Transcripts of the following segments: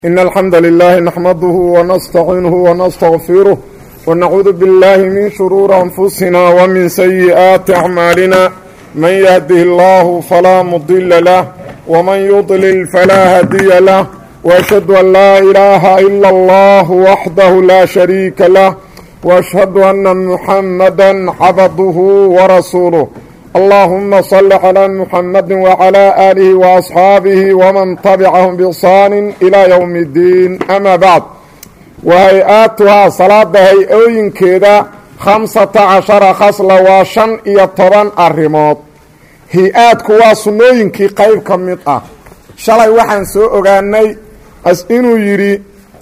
إن الحمد لله نحمده ونستعينه ونستغفره ونعوذ بالله من شرور أنفسنا ومن سيئات أعمالنا من يهده الله فلا مضل له ومن يضلل فلا هدي له وأشهد أن لا إله إلا الله وحده لا شريك له وأشهد أن محمدا عبده ورسوله اللهم صل على محمد وعلى آله وأصحاabه ومن تبعهم بإحsaan إلى يوم الdiin أmا bعd وhay-aatuhaa salaada hay-ooyinkeeda khamsata cashara khasla waa shan iyo toban arrimood hi-aadku waa sunnooyinkii qayb ka mid ah shalay waxaan soo ogaanay inuu yidhi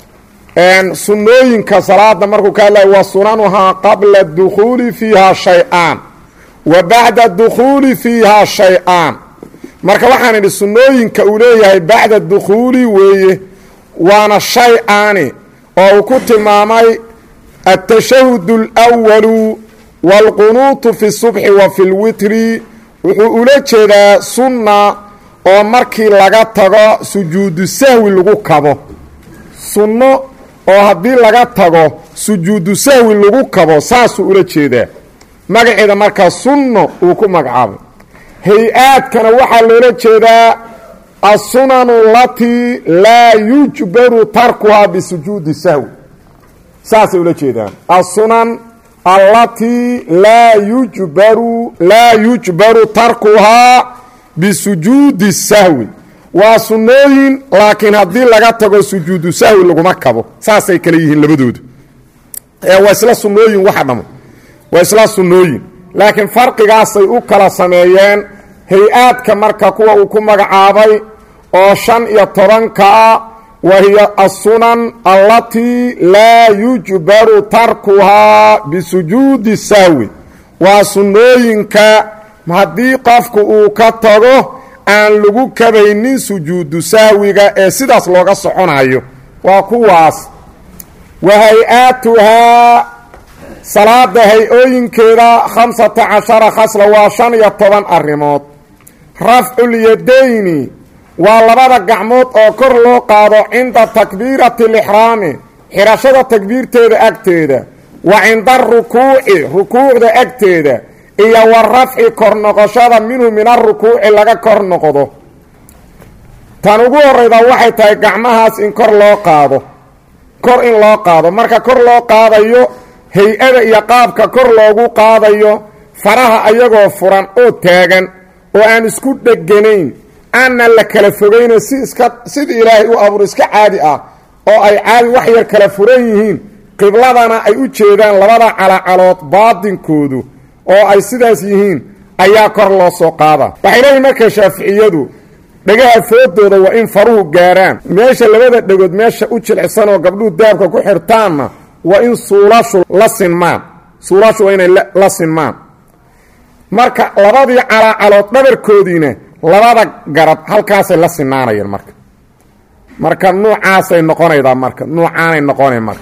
sunnooyinka salaada markuu ka hadlaya wa sunanuhaa qabla dukhuuli fiiha shay-aan wa bacda dukhuuli fiihaa shay-aan marka waxaan idhi sunnooyinka uu leeyahay bacda dukhuuli weeye waana shay-aani oo uu ku tilmaamay atashahud اlأwalu wاlqunuutu fi subxi wa fi lwitri wuxuu ula jeedaa sunna oo markii laga tago sujuudu sahwi lagu kabo sunno oo haddii laga tago sujuudu sahwi lagu kabo saasuu ula jeedaa magaceeda markaa sunno uu ku magacaabay hay-aadkana waxaa loola jeedaa assunanu alatii laa yujbaru tarkuhaa bisujuudi sahwi saasay ula jeedaan assunan allatii laa yujbaru laa yujbaru tarkuhaa bisujuudi sahwi waa sunnooyin laakiin haddii laga tago sujuudu sahwi laguma kabo saasay kale yihiin labadoodu ee waa isla sunnooyin waxa dhamo waa isla sunnooyin laakiin farqigaasay u kala sameeyeen hay-aadka marka kuwa uu ku magacaabay oo shan iyo tobankaa wa hiya assunan allatii laa yujbaru tarkuhaa bisujuudi sahwi waa sunnooyinka haddii qofku uu ka tago aan lagu kabaynin sujuudu sahwiga ee sidaas looga soconayo waa kuwaas wa hay-aatuhaa salaada hay-ooyinkeeda khamsata cashara khasla waa shan iyo toban arrimood rafculyadayni waa labada gacmood oo kor loo qaado cinda takbiirati lixraami xidhashada takbiirteeda agteeda wa cinda arukuuci rukuucda agteeda iyo wa rafci kor noqoshada minhu min arukuuci laga kor noqdo tan ugu horeyda waxay tahay gacmahaas in kor loo qaado kor in loo qaado marka kor loo qaadayo hay-ada iyo qaabka kor loogu qaadayo faraha ayagoo furan oo taagan oo aan isku dheganayn aanan la kala fogayno si iska sida ilaahay u abuur iska caadi ah oo ay caadi wax yar kala furan yihiin qibladana ay u jeedaan labada calacalood baadinkoodu oo ay sidaas yihiin ayaa kor loo soo qaadaa waxay leeyihin marka shaaficiyadu dhegaha foodooda waa in faruhu gaaraan meesha labada dhegood meesha u jilcisan oo gabdhuhu daabka ku xirtaanna waa in suulashu la sinmaan suulashu waa inay la sinmaan marka labadii calaacalood dhabarkoodiina labada garab halkaasay la sinaanayeen marka marka nuucaasay noqonaydaa marka nuucaanay noqonay marka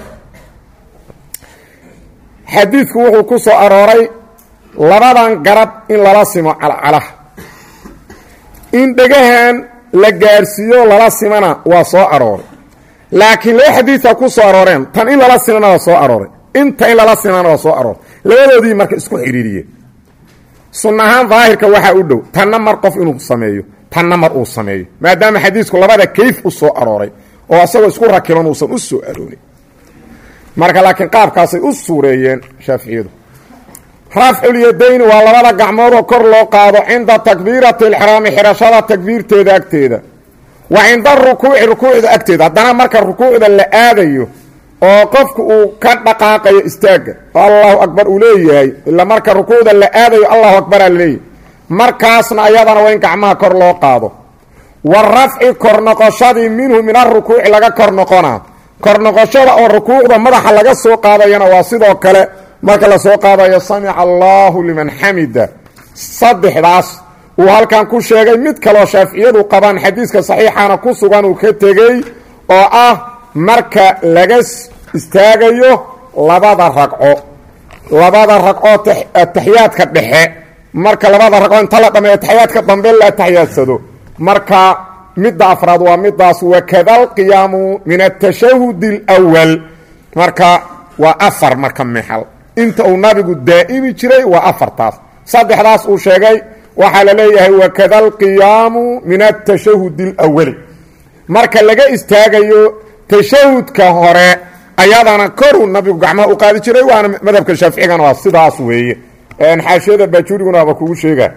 xadiidku wuxuu ku soo arooray labadan garab in lala simo calcalaha in dhegahan la gaarsiiyo lala simana waa soo arooray laakiin laba xadiida ku soo arooreen tan in lala simana waa soo arooray inta in lala simana waa soo arooray labadoodii marka isku xidhiiriyeen sun ahaan daahirka waxaa u dhow tanna mar qof inuu sameeyo tanna mar uu sameeyo maadaama xadiisku labada kayf u soo arooray oo isagoo isku rakiban uusan u soo aroorin marka laakiin qaabkaasay u suureeyeen shaaficiyadu rafculyadayni waa labada gacmoodoo kor loo qaado cinda takbiirati alxiraami xidhashada takbiirteeda agteeda wa cinda arukuuci rukuucda agteeda haddana marka rukuucda la aadayo oo qofku uu ka dhaqaaqayo istaagga oo allahu akbar uu leeyahay ila marka rukuucda la aadayo allahu akbaraa laleeyahay markaasna ayadana waa in gacmaha kor loo qaado wa rafci kor noqoshadii minhu min arukuuci laga kor noqonaa kor noqoshada oo rukuucda madaxa laga soo qaadayana waa sidoo kale marka lasoo qaadayo samica allahu liman xamida saddexdaas uu halkan ku sheegay mid kaloo shaaficiyadu qabaan xadiiska saxiixana ku sugan uu ka tegey oo ah marka laga istaagayo labada ragco labada ragcoo ataxiyaadka dhexe marka labada ragco inta la dhameeyo ataxiyaadka dambe la atixiyaadsado marka midda afraad waa midaas wakada alqiyaamu min atashahud اlأwal marka waa afar marka mexal inta uu nabigu daa'imi jiray waa afartaas saddexdaas uu sheegay waxaa la leeyahay wakada alqiyaamu min atashahud اlأwali marka laga istaagayo tashahudka hore ayadana koruu nabigu gacmaha u qaadi jiray waana madhabka shaaficigana waa sidaas weeye xaashiyada baajuriguna waaba kugu sheega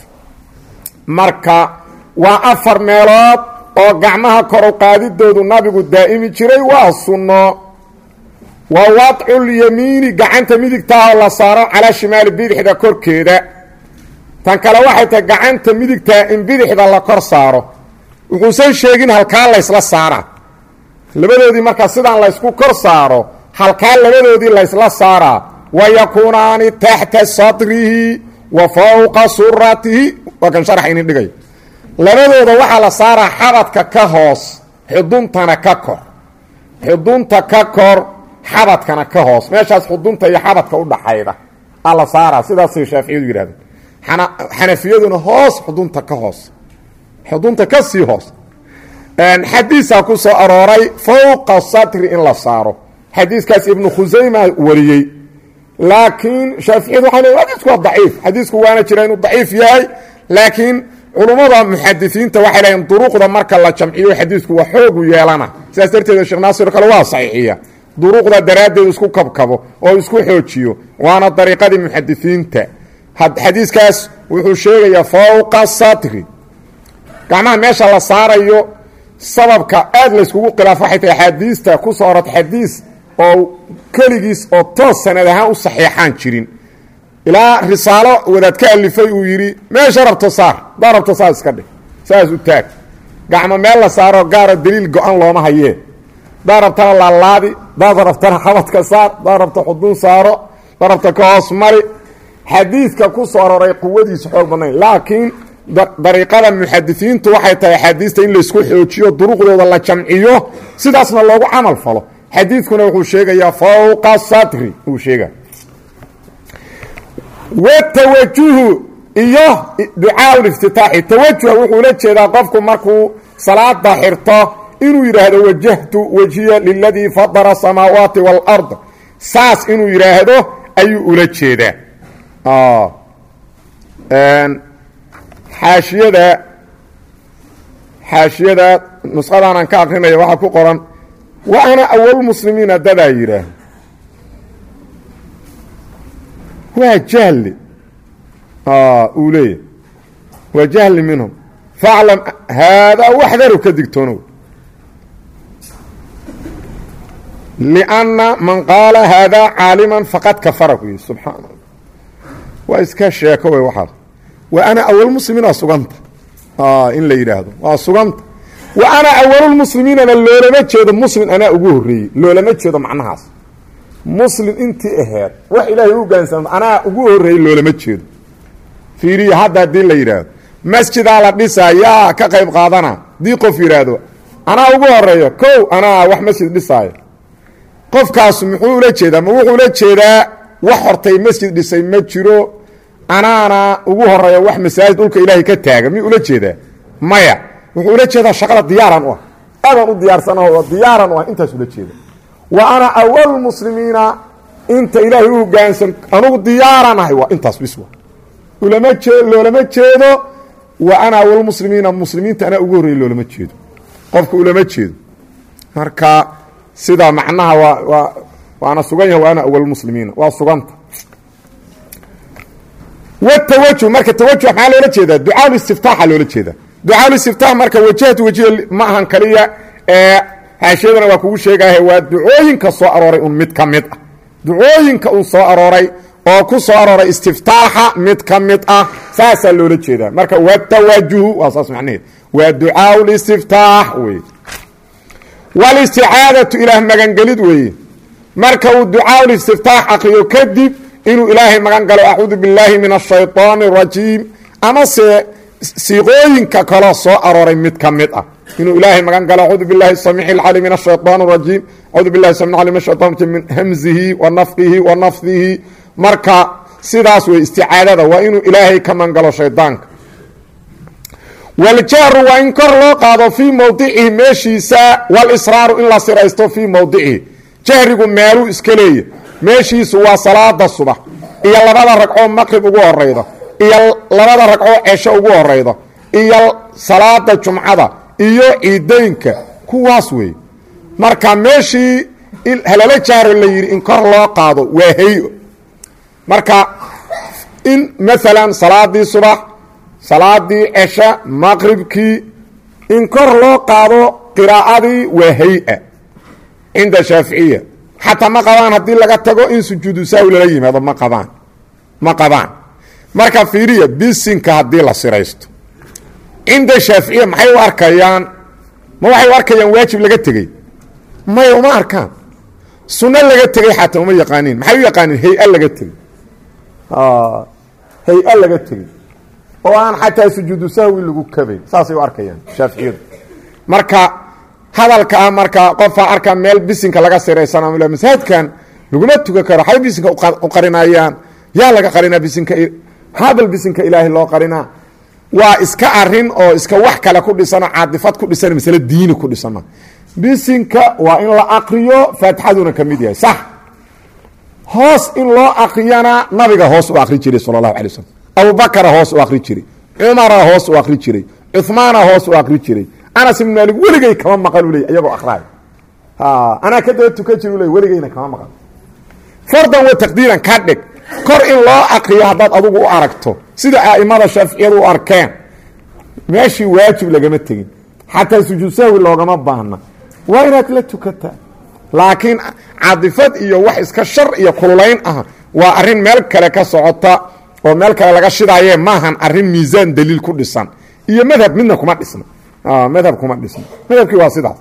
marka waa afar meelood oo gacmaha koru qaadidoodu nabigu daa'imi jiray waa sunno wa wadculyamiini gacanta midigtaahoo la saaro calaa shimaali bidixda korkeeda tan kale waxay tahay gacanta midigtaa in bidixda la kor saaro wuxuusan sheegin halkaa laysla saaraa labadoodii markaa sidaan laysku kor saaro halkaa labadoodii laysla saaraa wa yakuunaani taxta sadrihi wa fowqa suratihi waa kan sharax inin dhigay labadooda waxaa la saaraa xabadka ka hoos xuduntana ka kor xudunta ka kor xabadkana ka hoos meeshaas xudunta iyo xabadka udhaxayda aa la saaraa sidaasay shaaficiyadu yidhahdeen xanafiyaduna hoos xudunta ka hoos xudunta ka sii hoos xadiisaa ku soo arooray fowqa satri in la saaro xadiiskaas ibnu khusayma wariyey laakiin shaaficiyadu waxay leeyn xadiisku waa daciif xadiisku waana jira inuu daciif yahay laakiin culummada muxadisiinta waxay leeyiin duruqda marka la jamciyo xadiisku waa xoogu yeelana sidaas darteed sheekh naasir kale waa saxiixiya duruqda daraaddeed isku kabkabo oo isku xoojiyo waana dariiqadii muxadisiinta xadiiskaas wuxuu sheegayaa fowqa satri gacmaha meesha la saarayo sababka aad layskugu khilaafo waxay tahay axaadiista ku soo orata xadiis oo keligiis oo toos sanad ahaan u saxiixaan jirin ilaa risaalo wadaad ka alifay uu yidhi meesha rabto saar daa rabto saas iska dhig saas u taag gacmo meel la saaro gaaro daliil go-an looma hayee daa rabtana laalaadi daad rabtana xabadka saar daa rabto xudun saaro daa rabta ka hoos mari xadiidka ku soo aroray quwadiisa xoog badnayn laakiin dariiqada muxadisiintu waxay tahay axaadiista in laysku xoojiyo duruqdooda la jamciyo sidaasna loogu camal falo xadiidkuna wuxuu sheegayaa fowqa satri uu sheega watawajuhu iyo ducaa liftitaaxi tawajuha wuxuu la jeedaa qofku markuu salaada xirto inuu yidhaahdo wajahtu wajhiya liladii fadara asamaawaati wاlard saas inuu yidhaahdo ayuu ula jeedaa xaashiyada xaashiyada nusqadaanan ka akrinaya waxaa ku qoran wa ana awal muslimiina dadaa yidhaah waa jahli uu leeyahy waa jahli minhum faclam haadaa waxdaru ka digtoonow lianna man qaala haadaa caaliman faqad kafara ku yihi subxaana allah waa iska sheeko wey waxaas wa ana awalmuslimiin waa suganta in la yidhaahdo waa suganta wa ana awalulmuslimiinana loolama jeedo muslim anaa ugu horreeyey loolama jeedo macnahaas muslim intii aheed wax ilaahay u gaansan anaa ugu horreeyey loolama jeedo fiiriya hadda haddii la yidhaahdo masjidaa la dhisaa yaa ka qayb qaadana haddii qof yidhaahdo anaa ugu horeeyo kow anaa wax masjid dhisaayo qofkaas muxuu ula jeedaa ma wuxuu ula jeedaa wax hortay masjid dhisay ma jiro anaana ugu horeeya wax masaajid dhulka ilaahay ka taaga miyuu ula jeedaa maya wuxuu ula jeedaa shaqada diyaaran u ah aadaan u diyaarsanaho diyaaran u ah intaas ula jeeda wa ana awal muslimiina inta ilaahay u hogaansan anugu diyaaranahay waa intaas biswa ulama jee loolama jeedo wa ana awalmuslimiina muslimiinta anaa ugu horreeyey loolama jeedo qofka ulama jeedo marka sidaa macnaha waa waa waana sugan yahay wa ana awalmuslimiina waa suganta wtawajuh marka tawajuh maxaa loola jeedaa ducaa istiftaaxa loola jeedaa ducaa istiftaax marka wajahtu wajiya ma ahan kaliya ee haashiyadana waa kugu sheegahe waa ducooyinka soo arooray un mid ka mid ah ducooyinka uu soo arooray oo ku soo arooray istiftaaxa mid ka mid ah saasaa loola jeedaa marka watawajuhu waa saas macnaheed waa ducaa listiftaax weye walisticaadatu ilaah magangelid weeye marka uu ducaa listiftaax akriyo kadib inuu ilaahay magan galo acuudu billaahi min ashayطaani اrajiim amase siiqooyinka kaloo soo arooray mid ka mid ah inuu ilaahay magan galo acuudu bilahi samiic اlcali min ashayطaan اrajiim acuudu bilahi sami ali min ashayطan rajim min hamzihi wa nafkihi wa nafdihi marka sidaas wey isticaadada waa inuu ilaahay ka magan galo shaydaanka waljahru waa in kor loo qaado fii mowdicihi meeshiisa walisraaru in la siraysto fii mowdicihi jahrigu meeluu iska leeya meeshiisu waa salaada subax iyo labada ragcoo maqrib ugu horayda iyo labada ragcoo cesho ugu horayda iyo salaada jumcada iyo ciideynka kuwaas weeye marka meeshii halala jahro la yidhi in kor loo qaado waa hay-o marka in maalan salaadii subax salaadii cesha maqribkii in kor loo qaado qiraa'adii waa hay-a cinda shaaficiya xataa ma qabaan haddii laga tago in sujuudu saawi lala yimaado ma qabaan ma qabaan marka fiiriya bisinka haddii la siraysto cinda shaaficiya maxay u arkayaan ma waxay u arkayaan waajib laga tegey maya uma arkaan sunno laga tegey xataa uma yaqaaniin maxay u yaqaaniin hay-a laga tegey hay-a laga tegey oo aan xataa sujuudu sahwi lagu kabayn saasay u arkayaan shaaficiyadu marka hadalka ah marka qofaa arkaa meel bisinka laga siraysana masaajidkan laguma tukan karo waxay bisinka u qarinayaan yaa laga qarinaa bisinka habal bisinka ilaahay loo qarinaa waa iska arin oo iska wax kale ku dhisano caadifad ku dhisan masale diini ku dhisana bisinka waa in la aqriyo faatixaduna ka mid yahay sax hoos in loo akriyana nabiga hoos u akri jiray sala allahu alay waslm abubakara hoos u akri jiray cumara hoos u akri jiray cuhmaana hoos u akri jiray anas ibn maalik weligay kama maqan u ley iyagoo akraay anaa ka daba tukan jir u ley weligeyna kama maqan fardan wa taqdiiran ka dhig kor in loo akriyo haddaad adugu u aragto sida a'imada shaaficiyadu u arkeen meeshii waajib lagama tegin xataa sujuud sahwi loogama baahna waa inaad la tukataa laakiin cadifad iyo wax iska shar iyo kululayn ah waa arrin meel kale ka socota oo meel kale laga shidaaye maahan arrin miisaan daliil ku dhisan iyo madhab midna kuma dhisna madhab kuma dhisna madhabkii waa sidaas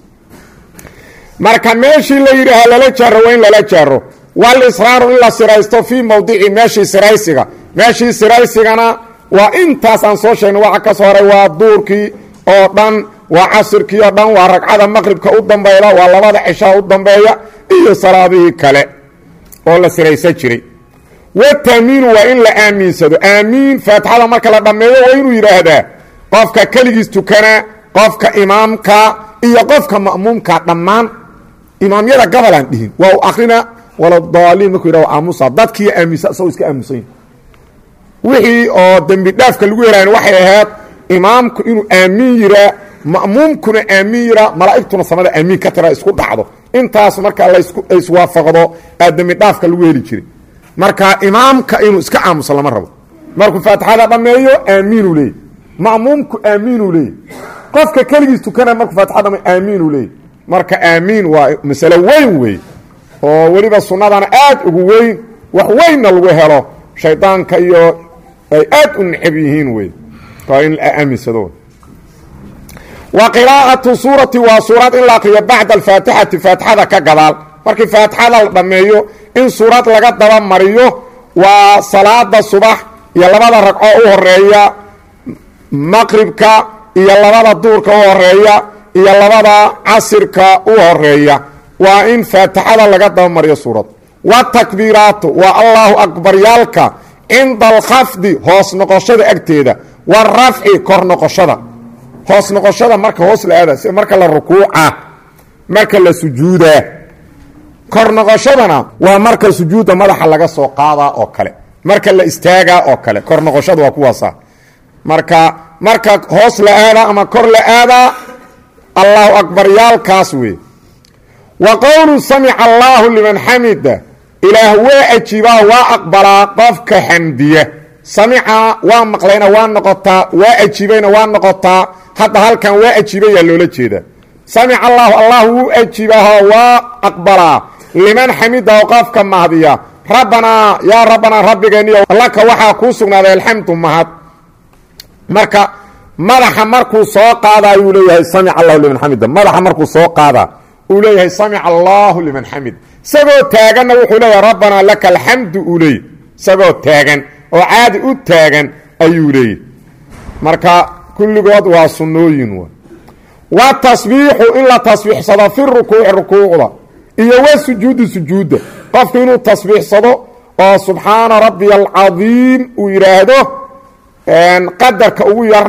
marka meeshii la yidhi ha lala jaaro waa in lala jaaro walisraaru in la siraysto fii mowdici meeshii siraysiga meeshii siraysigana waa intaas aan soo sheegnay waxa ka soo horay waa duurkii oo dhan waa casirkii oo dhan waa ragcada maqribka u dambayda waa labada cishaa u dambeeya iyo salaadihii kale oo la siraysan jiray wataamiinu waa in la aamiinsado aamiin faatixada marka la dhammeeyo waa inuu yidhaahdaa qofka keligiis tukana qofka imaamka iyo qofka ma'muumka dhammaan imaamyada gabalaan dhihin waa u akrina waladaaliin markuu yidhah aamusa dadkii aaminsa isagoo iska aamusan wixii oo dembi dhaafka lagu helayn waxay ahayd imaamku inuu aamiin yiraa ma'muumkuna aamiin yiraa malaa'igtuna samada aamiin ka tira isku dhacdo intaas marka laiswaafaqdo aa dembi dhaafka lagu heli jiray marka imaamka inuu iska aamuso lama rabo markuu faatixada dhammeeyo aamiinuu leeyay ma'muumku aamiinuu leeyay qofka keligiis tukana markuu faatixada dhameeyo aamiinuu leeyay marka aamiin waa masalo weyn wey oo weliba sunnadana aad ugu weyn wax weynna lagu helo shaydaanka iyo ay aad u necab yihiin wey waa in la aaminsado wa qiraa'atu suurati waa suurad in la akriyo bacda alfaatixati faatixada ka gadaal markii faatixada la dhammeeyo in suurad laga daba mariyo waa salaada subax iyo labada ragco u horeeya maqribka iyo labada duurka u horeeya iyo labada casirka u horeeya waa in faatixada laga daba mariyo suurad watakbiiraatu waa allahu akbaryaalka cinda alkhafdi hoos noqoshada agteeda warafci kor noqoshada hoos noqoshada marka hoos la aada marka la rukuuca marka la sujuudaa kor noqoshadana waa marka sujuudda madaxa laga soo qaadaa oo kale marka la istaagaa oo kale kor noqoshada waa kuwaasa marka marka hoos la aadaa ama kor la aadaa allahu akbaryaalkaas wey wa qowlu samica allaahu liman xamida ilaah waa ajiibaa waa aqbalaa qofka xamdiya samica waa maqlayna waa noqotaa waa ajiibayna waa noqotaa hadda halkan waa ajiibayaa loola jeeda samica allaahu allah wuu ajiibaaho waa aqbalaa liman xamidaho qofka mahdiya rabbanaa yaa rabbanaa rabbigeeniyo laka waxaa kuu sugnaaday alxamdu mahad marka madaxa markuu soo qaadaa yuu leeyahay samica allahu liman xamida madaxa markuu soo qaadaa uu leeyahay samica allaahu liman xamid isagoo taaganna wuxuu leeyahay rabbanaa laka alxamdu uu leeyay isagoo taagan oo caadi u taagan ayuu leeyay marka kulligood waa sunnooyin w wa tasbiixu in la tasbiixsado fi rukuuci rukuucda iyo wa sujuudi sujuudda qofku inuu tasbiixsado oo subxaana rabbiya alcadiim uu yidhaahdo qadarka ugu yarna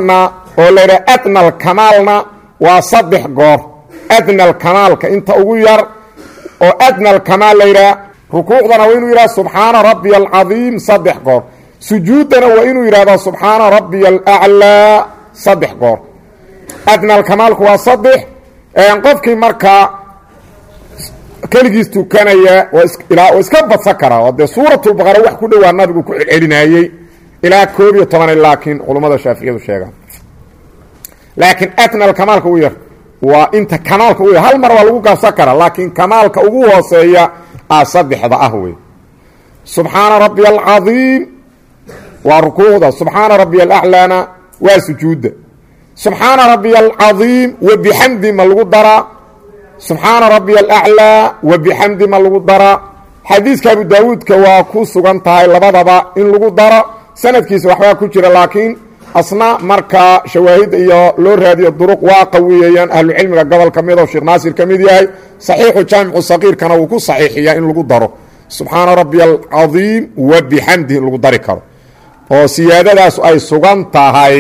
oo la yidhaha adna alkamaalna waa saddex goor adna alkamaalka inta ugu yar oo adna alkamaal la yidhaha rukuucdana waa inuu yidhaha subxaana rabbiya alcadiim saddex goor sujuuddana waa inuu yidhahdo subxaana rabbiya alaclaa saddex goor adna alkamaalku waa saddex qofkii markaa keligiis tukanaya waa iska badsan karaa oo dee suuratulbaqara wax ku dhowaa nabigu ku celcelinayey ilaa koob iyo toban laakiin culummada shaaficiyadu sheegaan laakiin adnal kamaalka u yar waa inta kamaalka u yar hal mar waa lagu gaabsan karaa laakiin kamaalka ugu hooseeya a saddexda ah wey subxaana rabbiya alcadiim waa rukuucda subxaana rabbiya alaclaana waa sujuudda subxaana rabbiya alcadiim wa bixamdi ma lagu daraa subxaana rabbiya alaclaa wa bixamdi ma lagu daraa xadiiska abu daawuudka waa ku sugan tahay labadaba in lagu daro sanadkiisa waxbaa ku jira laakiin asna markaa shawaahid iyo loo raadiyo duruq waa qawiyeeyaan ahlucilmiga gobol ka mid oo sheekh naasir ka mid yahay saxiixu jaamicu saqiirkana wuu ku saxiixiyaa in lagu daro subxaana rabbiya alcadiim wa bixamdi in lagu dari karo oo siyaadadaas ay sugan tahay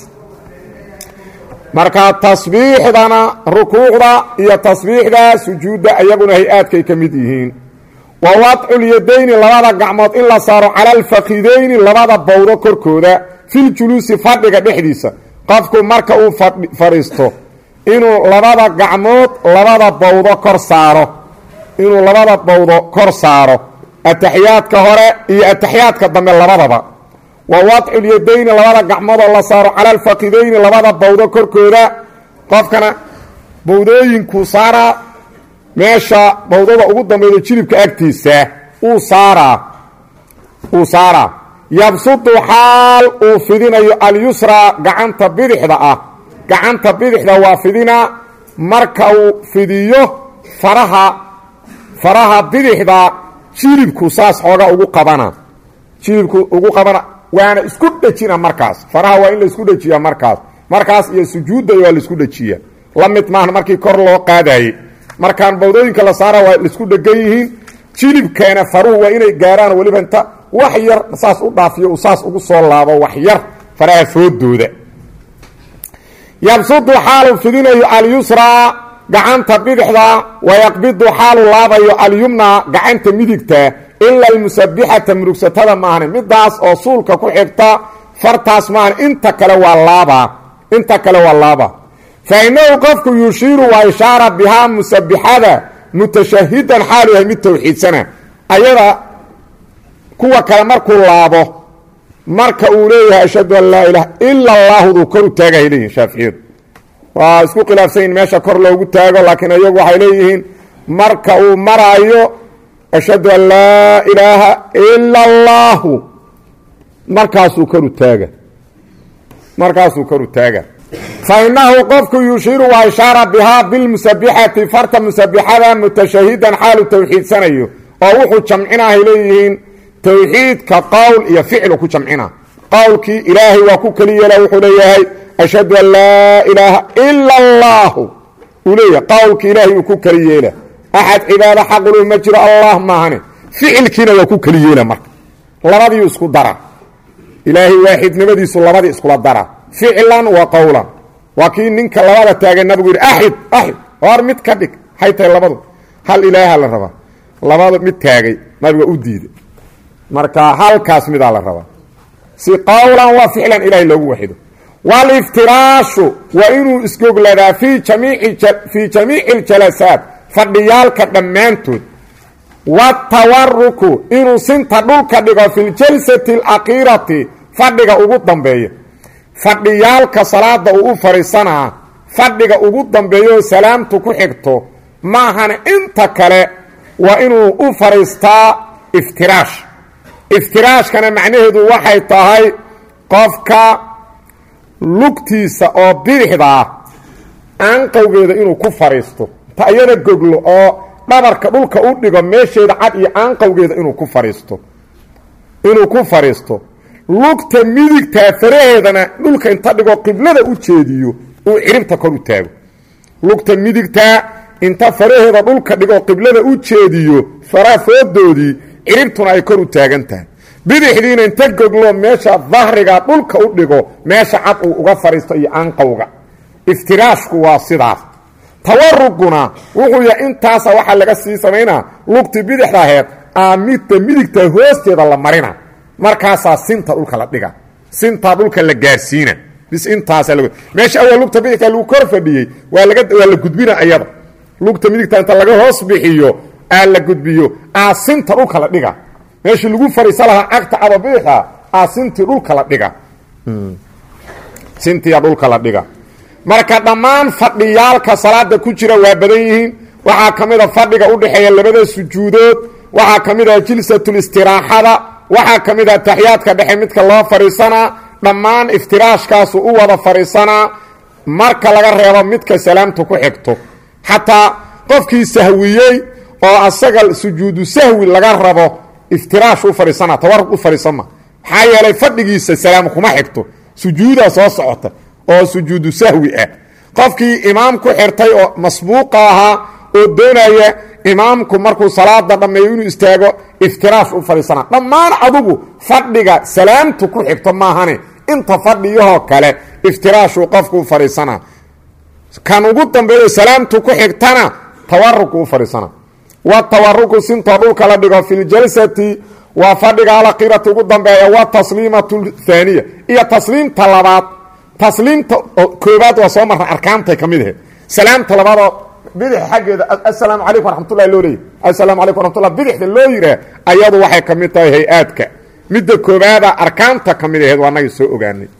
marka tasbiixdana rukuucda iyo tasbiixda sujuudda iyaguna hay-aadkay ka mid yihiin wa wadculyadayni labada gacmood in la saaro cala alfakidayni labada bowdo korkooda filjuluusi fadhiga dhexdiisa qofku marka uu fadhiisto inuu labada gacmood labada bowdo kor saaro inuu labada bowdo kor saaro ataxiyaadka hore iyo ataxiyaadka dambe labadaba wa wadculyadayni labada gacmoodoo la saaro cala alfakidayni labada bowdo korkooda qofkana bowdooyinkuu saaraa meesha bowdada ugu dambayda jilibka agtiisa uu saaraa uu saaraa yabsudu xaal uu fidinayo alyusraa gacanta bidixda ah gacanta bidixda waa fidinaa marka uu fidiyo faraha faraha bidixda jilibku saas xooga ugu qabana jilibku ugu qabana waana isku dhejina markaas faraha waa in la isku dhejiya markaas markaas iyo sujuudda waa la isku dhejiya la mid maahan markii kor loo qaadaye markaan bawdooyinka la saara waa laisku dhegan yihiin jilibkeena faruhu waa inay gaaraan weliba inta wax yar saas u dhaafiyo uu saas ugu soo laabo wax yar faraha foodooda yabsudu xaalu fidinayo alyusraa gacanta bidixda wayaqbidu xaalu laabayo alyumna gacanta midigta ila almusabixata murugsatada maahane midaas oo suulka ku xigta fartaas maahan inta kale waa laabaa inta kale waa laaba fa inahu qofku yushiiru waa ishaara bihaa musabixada mutashahidan xaalu yahay mid towxiidsana ayada kuwa kale markuu laabo marka uu leeyahay ashhadu an laa ilaha ila allaahuduu kor u taagahay leeyihin shaaficiyadu waa isku khilaafsanyihin meesha kor loogu taago laakiin iyagu waxay leeyihiin marka uu maraayo ashhadu an laa ilaaha ila allaahu markaasuu koru taaga markaasuu koru taaga fa inahu qofku yushiiru waa ishaara bihaa bilmusabixati farta musabixada mutashahidan xaalu towxiidsanayo oo wuxuu jamcinahay leeyihiin towxiidka qowl iyo ficlu ku jamcina qowlkii ilaahay waa ku keli yeela wuxuu leeyahay ashhadu an laa ilaaha ila allaahu uu leeyahay qowlkii ilaahay uu ku keli yeela axad cibaado xaqulu ma jiro allah maahane ficilkiina waa ku keli yeela marka labadiiu isku dara ilaahay waaxidnimadiisu labadii iskula dara ficlan wa qowlan waa kii ninka labada taagay nabigu yidhi axid axid hor mid ka dhig maxay tahay labadu hal ilaaha la rabaa labada mid taagay nabiga u diiday marka halkaas midaa la rabaa si qowlan wa ficlan ilahay loogu waxido waliftiraashu waa inuu isgogladaa fii jamiicfii jamiici اljalasaat fadhiyaalka dhammaantood watawaruku inuu sinta dhulka dhigo fi ljalsati اlakiirati fadhiga ugu dambeeya fadhiyaalka salaada uu u fadhiisanaa fadhiga ugu dambeeyo salaamtu ku xigto maahana inta kale waa inuu u fadhiistaa iftiraash iftiraashkana macnaheedu waxay tahay qofka lugtiisa oo bidixda ah aanqowgeeda inuu ku fadhiisto ta iyada goglo oo dhabarka dhulka u dhigo meesheeda cad iyo aanqowgeeda inuu ku fadhiisto inuu ku fadhiisto lugta midigtaa faraheedana dhulka inta dhigo qiblada u jeediyo uu ciribta kor u taago lugta midigtaa inta faraheeda dhulka dhigo qiblada u jeediyo faraa foodoodii ciribtuna ay kor u taagan tahay bidixdiina inta goglo meesha dahriga dhulka u dhigo meesha cad uu uga fadhiisto iyo aanqowga iftiraashku waa sidaas tawaruguna wuxuu yahay intaasa waxaa laga sii samaynaa lugti bidixda aheed aamidta midigta hoosteeda la marina markaasaa sinta dhulka la dhiga sintaa dhulka la gaarsiina bis intaasa meesha awal lugta bidixta lagu kor fadhiyey waa laga waa la gudbina ayada lugta midigta inta laga hoos bixiyo aa la gudbiyo aa sinta dhulka la dhiga meeshii lagu fadhiisa lahaa cagta aba bidixa aa sintii dhulka la dhiga sintiya dhulka la dhiga marka dhammaan fadhiyaalka salaada ku jira waa badan yihiin waxaa ka mid a fadhiga udhexeeya labada sujuudood waxaa ka mid ah jilsatulistiraaxada waxaa ka mid ah taxiyaadka dhexe midka loo fadhiisanaa dhammaan iftiraashkaasu u wada fadhiisanaa marka laga reebo midka salaamta ku xigto xataa qofkii sahwiyey oo asaga sujuudu sahwi laga rabo iftiraash u fadhiisana tawarug u fadhiisama maxaa yeelay fadhigiisa salaam kuma xigto sujuudaa soo socota oo sujuudu sahwi ah qofkii imaam ku xirtay oo masbuuqa ahaa oo doonaya imaamku markuu salaada dhammeeyo inuu istaago iftiraash u fadhiisana dhammaan adugu fadhiga salaamtu ku xigto maahane inta fadhiyahoo kale iftiraashuu qofku u fadhiisana kan ugu dambeeyo salaamtu ku xigtana tawarugu u fadhiisana watawaruku sintoo dhulka la dhigo fi ljalsati waa fadhiga alakirati ugu dambeeya watasliimatu thaaniya iyo tasliimta labaad tasliimta koobaad waa soo marra arkaantay ka mid ahayd salaamta labaadoo bidix xaggeeda assalaamu calaykum waraxmatullahi loo leeyay assalaamu calaykum waraxmatullah bidixda loo yiraa ayadu waxay ka mid tahay hay-aadka midda koobaada arkaanta ka mid ahayd waa naga soo ogaanay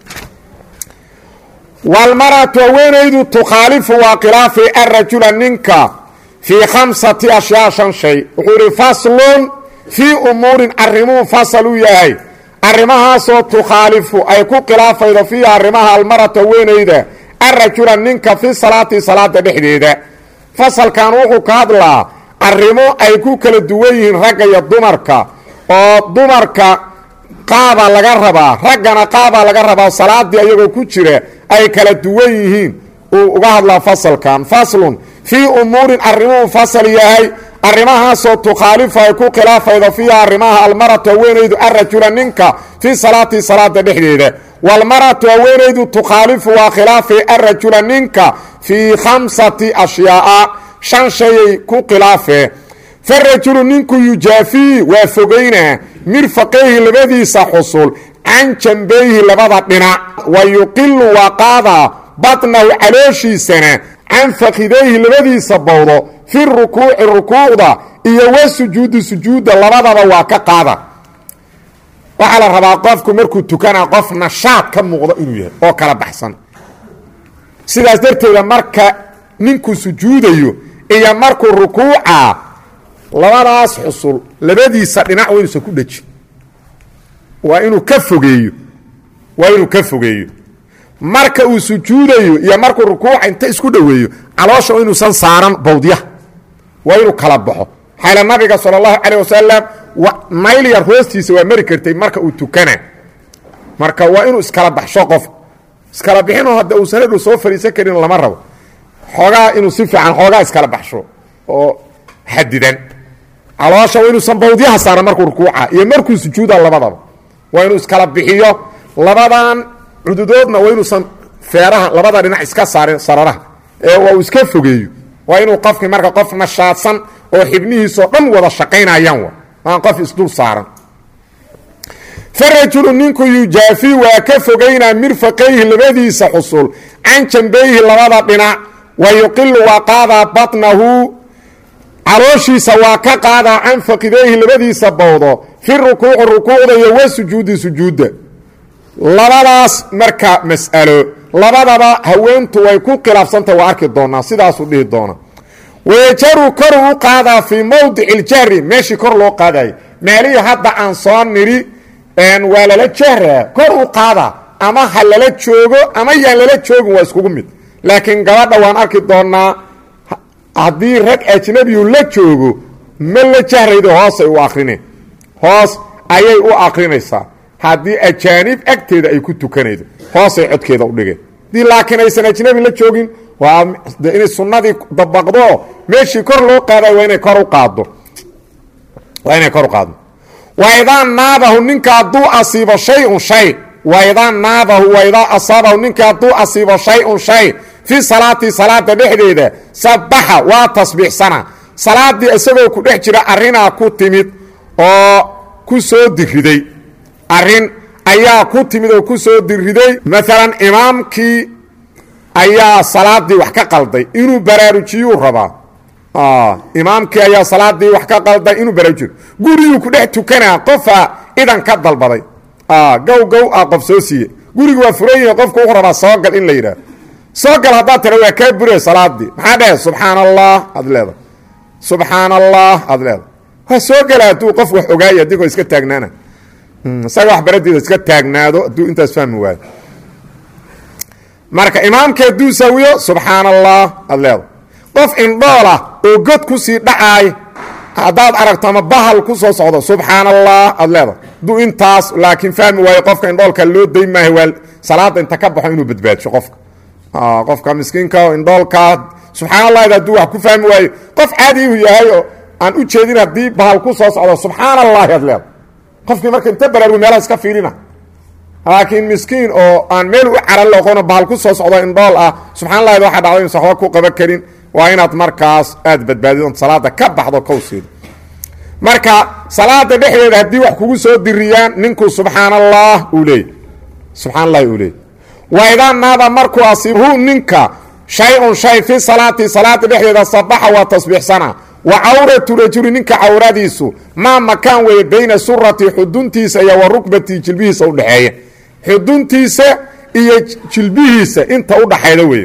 walmaratu haweenaydu tukhaalifu waa khilaafi arajula ninka fii khamsati ashyaa shan shay wuxuu idhi faslun fii umuurin arrimuu fasal u yahay arrimahaasoo tukhaalifu ay ku khilaafaydo fiiha arrimaha almaratu haweenayda arajula ninka fi salaati salaada dhexdeeda fasalkan wuxuu ka hadlaa arrimo ay ku kala duwan yihiin ragga iyo dumarka oo dumarka qaabaa laga rabaa raggana qaabaa laga rabaa salaadii ayagoo ku jira ay kala duwan yihiin uu uga hadlaa fasalkan faslun fii umuurin arrimuu fasal yahay arrimahaasoo tukhaalifu ay ku khilaafaydo fiiha arrimaha almaratu haweenaydu arajula ninka fii salaati salaada dhexdeeda walmaratu haweenaydu tukhaalifu waa khilaafi arajula ninka fii khamsati ashyaaa shan shayay ku khilaafee farajulu ninku yujaafii waa fogaynaa mirfaqayhi labadiisa xusul can jambayhi labada dhinac wa yuqilu waa qaadaa batnahu calooshiisana can fakidayhi labadiisa bowdo fi rukuuci rukuucda iyo wa sujuudi sujuudda labadaba waa ka qaada waxaa la rabaa qofku markuu tukanaa qof nashaad ka muuqdo inuu yahay oo kala baxsan sidaas darteeda marka ninkuu sujuudayo iyo markuu rukuuca labadaas xusul labadiisa dhinac waa inuusan ku dhejin waa inuu ka fogeeyo waa inuu ka fogeeyo marka uu sujuudayo iyo markuu rukuuca inta isku dhoweeyo caloosha inuusan saaran bawdyaha waa inuu kala baxo xayla nabiga sal اllahu calيه wasalam mayl yar hoostiisa waa mari kartay marka uu tukana marka waa inuu iskala baxsho qof iskala bixinoo hadda uusan hadhow soo fadhiisan karin lama rabo xoogaa inuu si fiican xoogaa iskala baxsho oo xadidan caloosha waa inuusan bawdyaha saaran markuu rukuuca iyo markuu sujuuda labadaba waa inuu iskala bixiyo labadan cududoodna waa inuusan feeraha labada dhinac iska saarin sararaha ee waa uu iska fogeeyo waa inuu qofkii marka qof nashaadsan oo xibnihiisoo dhan wada shaqaynayaan aan qof isdul saaran farajulu ninku yujaafi waa ka fogaynaa mirfaqayhi labadiisa xusul can jambayhi labada dhinac wa yuqilu waa qaadaa batnahu calooshiisa waa ka qaadaa can faqidayhi labadiisa bowdo fi rukuuci rukuucda iyo wa sujuudi sujuudda labadaas marka mas'alo labadaba haweentu way ku khilaafsantahy waa arki doonaa sidaasuu dhihi doona wayajaru koruu u qaadaa fii mowdici iljahri meeshii kor loo qaadayo meelihii hadda aan soo nidhi waa lala jahraa kor u qaadaa ama ha lala joogo ama yaan lala joogin waa iskugu mid laakiin gabadha waan arki doonaa haddii rag ajnabiyu la joogo ma la jahraydo hoosay u akrineen hoos ayay u akrinaysaa haddii ajaanib agteeda ay ku tukanaydo hoosay codkeeda u dhigeen haddii laakiin aysan ajnabi la joogin waa inay sunnadii dabaqdo meeshii kor loo qaadayo waa inay kor u qaaddo waa inay kor u qaaddo waidaa naabahu ninka hadduu asiibo shay-un shay waidaa naabahu waidaa asaabahu ninka hadduu asiibo shay-un shay fii salaati salaada dhexdeeda sabaxa waa tasbiixsana salaadii isagoo ku dhex jira arrinaa ku timid oo ku soo diriday arrin ayaa ku timid oo ku soo diriday maalan imaamkii ayaa salaadii wax ka qalday inuu baraarujiyuu rabaa imaamkii ayaa salaadii wax ka qalday inuu baraarujiyo guriguu ku dhex tukanaa qofaa idan ka dalbaday gow gow ah qof soo siiye gurigu waa furan yahi qofku wuxuu rabaa soogal in la yidhaah soogal haddaad tira waa kaa bure salaadii maxaa dhehe subxaan allah aad leedahay subxaan allah aad leedahay waa soo gala hadduu qof wax ogaaya adigoo iska taagnaana isaga wax baradeeda iska taagnaado hadduu intaas fahmi waayo marka imaamka hadduu sawiyo subxaan allah aad leedahay qof indhoolah oo god kusii dhacaay haddaad aragto ama bahal ku soo socdo subxaan allah aad leedahay hadduu intaas laakiin fahmi waayo qofka indhoolka loo day maayo waa salaada inta ka baxo inuu badbaadsho qofka qofka miskiinka indhoolka subxaan allah hadduu wax ku fahmi waayo qof caadiihu yahay oo aan u jeedin haddii bahal ku soo socdo subxaan allahi aad leedahay qofkii marka inta baraarugo meelaha iska fiirina laakiin miskiin oo aan meel u caran loqono bahal ku soo socdo indhool ah subxan allahi waxaa dhacdo insa waxba ku qaban karin waa inaad markaas aad badbaadid oon salaada ka baxdo kowseeda marka salaada dhexdeeda haddii wax kugu soo diriyaan ninkuu subxaan allah uu leeyay subxaan allahi uu leeyay waidaa naada markuu asiibhu ninka shay-un shay fi salaati salaada dhexdeeda sabaxa waa tasbiixsana wa cawratu rajuli ninka cawradiisu maa makaan weeye bayna surati xuduntiisa iyo wa rukbatii jilbihiisa udhexeeya xuduntiisa iyo jilbihiisa inta udhaxayda weeye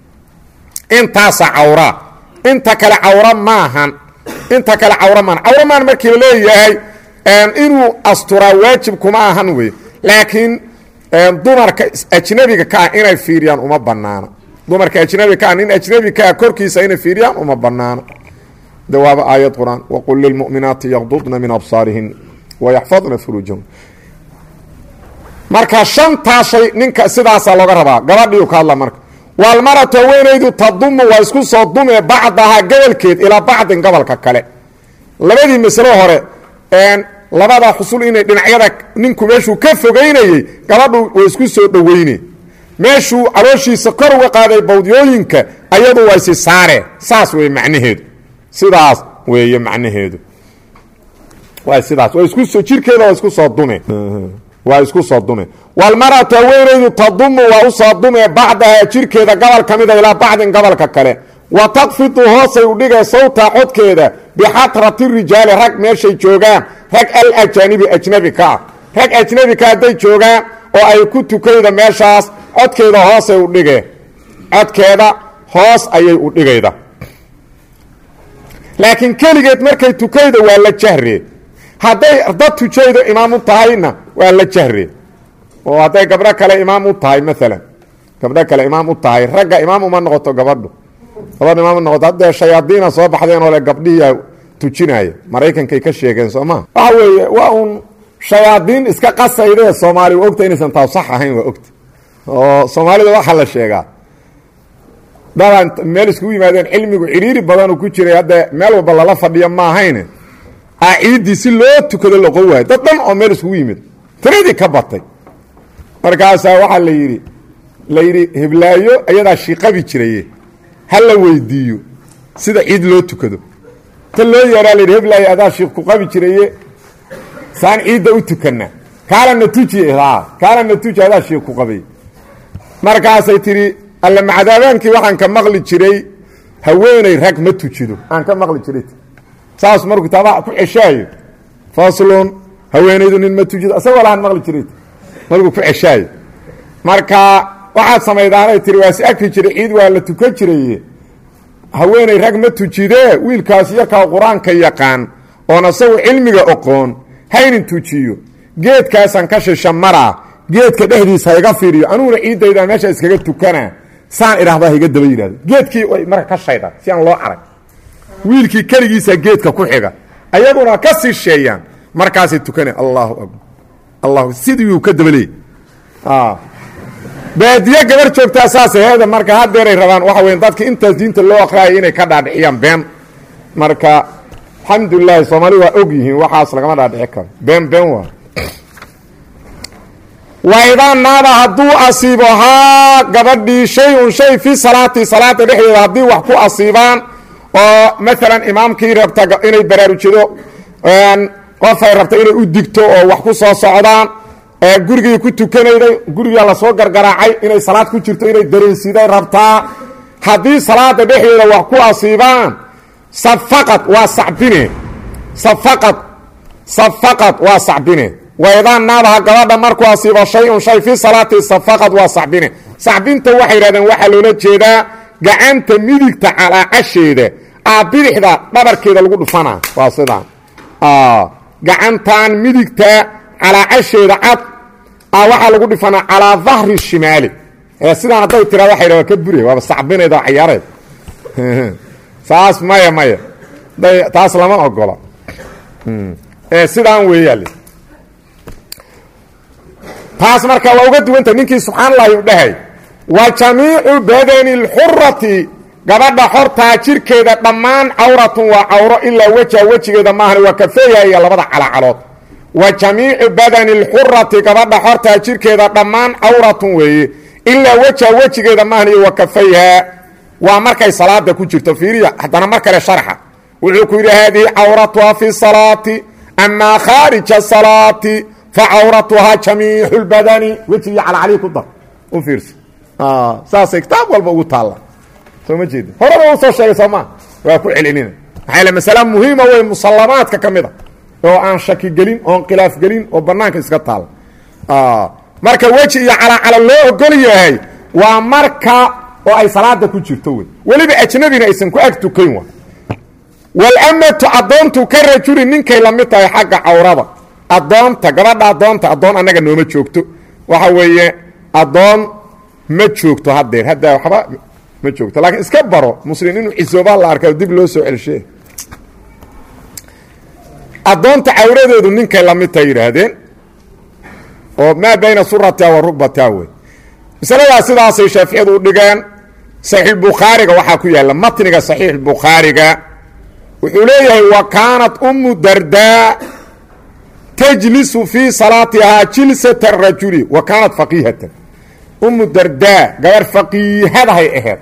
intaasa cawra inta kale cawra maahan inta kale cawra maahan cawra maahan markii la leeyahay inuu asturaa waajib kuma ahan wey laakiin dumarka ajnabiga ka ah inay fiiriyaan uma banaano dumarka ajnabiga ka ah nin ajnabi ka ah korkiisa inay fiiriyaan uma banaano de waaba aayad qur-aan waqul lilmu'minaati yaqdudna min absaarihin wayaxfadna furuujahum marka shantaa shay ninka sidaasaa looga rabaa gabadhiiu ka hadla marka waalmaratu haweenaydu tadumu waa isku soo dume bacdahaa gobolkeed ilaa bacdin gobolka kale labadii masalo hore labada xusul inay dhinacyada ninku meeshuu ka fogeynayey gabadhu way isku soo dhoweyne meeshuu calooshiisa kor uga qaaday bawdyooyinka ayadu waa isi saare saas wey macnaheedu sidaas weeye macnaheedu waa sidaas waa isku jirkeeda waa isku soo dume waa isku soo dume walmaratu haweenaydu tadumu waa usoo dume bacdahaa jirkeeda gobol ka mida ilaa bacdin gobolka kale wa takfidu hoosay udhigee sawta codkeeda bixatrati rijaali rag meeshay joogaan rag alajaanibi ajnabi ka ah rag ajnabi ka hadday joogaan oo ay ku tukayda meeshaas codkeeda hoosay udhigee codkeeda hoos ayay udhigayda laakiin keligeed markay tukayda waa la jahre hadday dad tujaydo imaam u tahayna waa la jahre oo hadday gabdho kale imaam u tahay maalan gabdho kale imaam u tahay ragga imaam uma noqoto gabadhu gabadh imaam u noqoto haddee shayaadiina soo baxdeen oo le gabdhihiia tujinaya maraykankay ka sheegeen soo maa waxa weeye waa uun shayaadiin iska qasaydee soomaali waa ogta inaysan taa sax ahayn waa ogta oo soomaalida waxaa la sheegaa dadaan meel iskugu yimaadeen cilmigu ciriiri badanuu ku jiray hadda meel walba lala fadhiyo ma ahayne a ciiddii si loo tukado loqon waayo dad dhan oo meel iskugu yimid tiradii ka batay markaasaa waxaa la yidhi la yidhi heblaayo ayadaa shiiqabi jiraye ha la weydiiyo sida ciid loo tukado ta loo yeeraa la yidhi heblaayo adaa shiiq ku qabi jiraye saan ciidda u tukana kaalana tuji kaalana tuji adaa shiiq ku qabay markaasay tidhi alla macadaabaankii waxaan ka maqli jiray haweeney rag ma tujido aan ka maqli jiray saas markuu kitaabaa ku ceshaayo faslun haweenaydu nin ma tujido isagoo lahaan maqli jiray markuu ku ceshaayo marka waxaad samaydaanay tiri waa si agri jiray ciid waa la tukan jiraye haweeney rag ma tujidee wiilkaas yarkaa qur-aanka yaqaan oon isagu cilmiga oqoon haynin tujiyo geedkaasaan ka shisha maraa geedka dhexdiisa ha iga fiiriyo anuguna ciiddayda meesha iskaga tukanaa saan idhahdaa haiga daba yidhahdo geedkii way marka ka shaydaan si aan loo arag wiilkii keligiisa geedka ku xiga ayaguna ka sii sheeyaan markaasay tukana allahu akbar allahu sidii ka dabaleey baadiye gabar joogtaa saas heeda marka hadeeray rabaan waxa weya dadka intaas diinta loo aqraayo inay ka dhaadhiciyaan been marka alxamdulilahi soomaali waa og yihiin waxaas lagama dhaadhici karo been been waa waidaa naaba hadduu asiibo haa gabadhii shay-un shay fi salaati salaada dhexdeeda haddii wax ku asiibaan oo maalan imaamkii rabta inay baraarujido qofay rabta inay u digto oo wax ku soo socdaan gurigii ku tukanayday gurigaa lasoo gargaraacay inay salaad ku jirto inay dareensiday rabtaa haddii salaada dhexdeeda wax ku asiibaan safaqad waa sacbine safaqad safaqad waa sacbine waidaa naabaha gabadha markuu asiibo shay-un shay fi salaati safaqad waa sacbine sacbinta waxay yidhahdeen waxaa loola jeedaa gacanta midigta calaacasheeda aa bidixda dhabarkeeda lagu dhufanaa waa sidaan gacantan midigta calaacasheeda cad a waxaa lagu dhifanaa calaa dahri shimaali sidaan hadday tiraa waxa yidhah waa ka bure waaba sacbineed oo cayaareed saas maya maya taas lama ogola sidaan weeyaale taas marka waa uga duwanta ninkii subxaan allahi u dhahay wa jamiicu badani اlxurati gabadha xortaa jirkeeda dhammaan cawratun waa cawro ilaa weja wejigeeda maahan waa kafeeya iyo labada calacalood wa jamiicu badani اlxurati gabadha xortaa jirkeeda dhammaan cawratun weeye ilaa weja wejigeeda maahan iyo wa kafayha waa markay salaada ku jirto fiiriya haddana mar kale sharxa wuxuu ku yidhi haadihi cawratuha fi salaati amaa khaarija salaati facawratuhaa jamiixu اlbadani weji iyo calacalii ku dar u fiirsa saasay kitaab walba ugu taalla soo ma jeedi horeba u soo sheegay soo maa waa ku celcelina maxaa yaele masale muhiima wey musallamaadka ka mid a oo aan shaki gelin oon khilaaf gelin oo banaanka iska taala marka weji iyo calacalo loo ogol yahay waa marka oo ay salaada ku jirto wey weliba ajnabina aysan ku ag tukayn wa walamatu addoontu ka rajuli ninkay la mid tahay xagga cawrada addoonta gabadha addoonta addoon annaga nooma joogto waxa weeye addoon ma joogto haddeer hadda waxba ma joogto laakiin iska baro muslim inuu cisoobaa la arka dib loo soo celshe addoonta cawradeedu ninkay la mid tahay yidhaahdeen oo maa bayna suratiha wa rugbatia wey masaladaas sidaasay shaaficiyadu u dhigeen saxiixbukhaariga waxaa ku yaalla matniga saxiixbukhaariga wuxuu leeyahay wa kaanat umu dardaa tajlisu fii salaatihaa jilsata rajuli wa kaanat faqiihatan umu dardaa gabar faqiihadahay aheed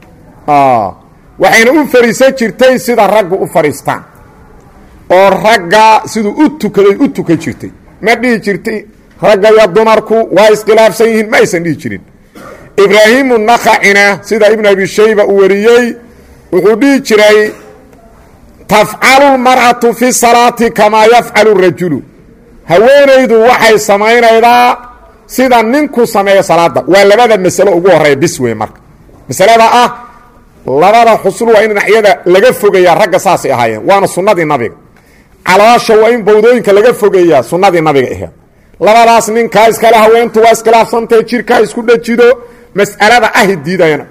waxayna u fariisan jirtay sida raggu u fadhiistaan oo ragga siduu u tukaday u tukan jirtay ma dhihi jirtay ragga iyo dumarku waa iskhilaafsan yihiin ma aysan dhihi jirin ibraahimu nakacina sida ibnu abi shayba uu wariyey wuxuu dhihi jiray tafcalu lmar'atu fi salaati kamaa yafcalu rajulu haweenaydu waxay samaynaydaa sida ninku sameeyo salaada waa labada masalo ugu horeeya bis wey marka masalada ah labada xusul waa in dhinacyada laga fogeeyaa ragga saasay ahaayeen waana sunnadii nabiga caloosha waa in bawdooyinka laga fogeeyaa sunnadii nabiga aheed labadaas ninkaa iskale haweentu waa iskhilaafsantahe jirkaa isku dhajido mas'alada ahi diidayana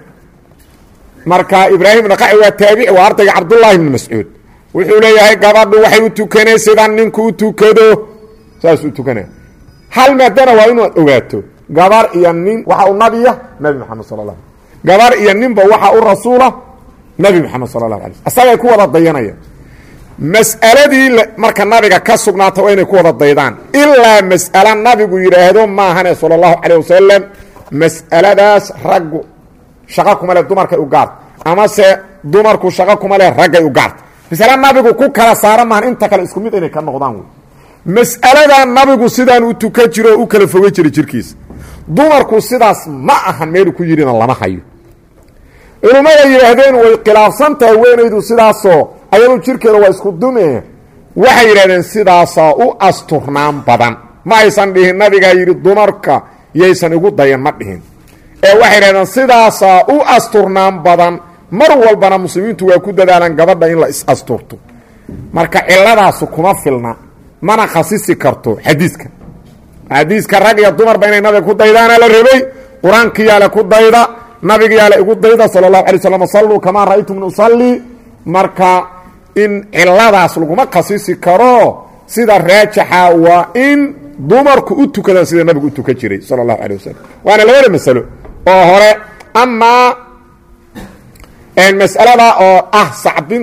marka ibraahim naqaci waa taabici waa ardayga cabdullaahi ibni mascuud wuxuu leeyahay gabadhu waxay u tukanay sida ninku u tukado saas u tukanaya hal maadana waa inaad ogaato gabar iyo nin waxa u nabiya nabi maxamed sala la gabar iyo ninba waxa u rasuula nabi maxamed sala allahu alay asagay ku wada dayanayaan mas'aladii marka nabiga ka sugnaata waa inay ku wada daydaan ilaa mas'alo nabigu yidhaahdo maahane sala allahu calayh wasalam mas'aladaas raggu shaqo kuma leh dumarkay u gaarta amase dumarku shaqo kuma leh raggay u gaarta masale nabigu ku kala saara maahan inta kale isku mid inay ka noqdaan wey mas'aladaa nabigu sidaan u tukan jiro oo u kala foga jiray jirkiisa dumarku sidaas ma ahan meelu ku yidhina lama hayo culummada yidhaahdeen way khilaafsantahay weynaydu sidaasoo ayadu jirkeeda waa isku dume waxay yidhahdeen sidaasaa u asturnaan badan ma aysan dhihin nabigaa yidhi dumarka yaysan igu dayan ma dhihin ee waxay yidhahdeen sidaasaa u asturnaan badan mar walbana muslimiintu waa ku dadaalaan gabadha in la is-asturto marka ciladaasu kuma filna mana khasisi karto xadiiska xadiiska rag iyo dumarba inay nabiga ku daydaana la rabay qur-aankiyaale ku dayda nabigayaale igu dayda sala allahu alay slam salluu kamaa ra'aytumni usallii marka in ciladaas laguma khasisi karo sida raajixa waa in dumarku u tukadaan sida nabigu u tukan jiray sala allahu alay wasalam waana labada masalo oo hore amaa mas'alada oo ah sacbinta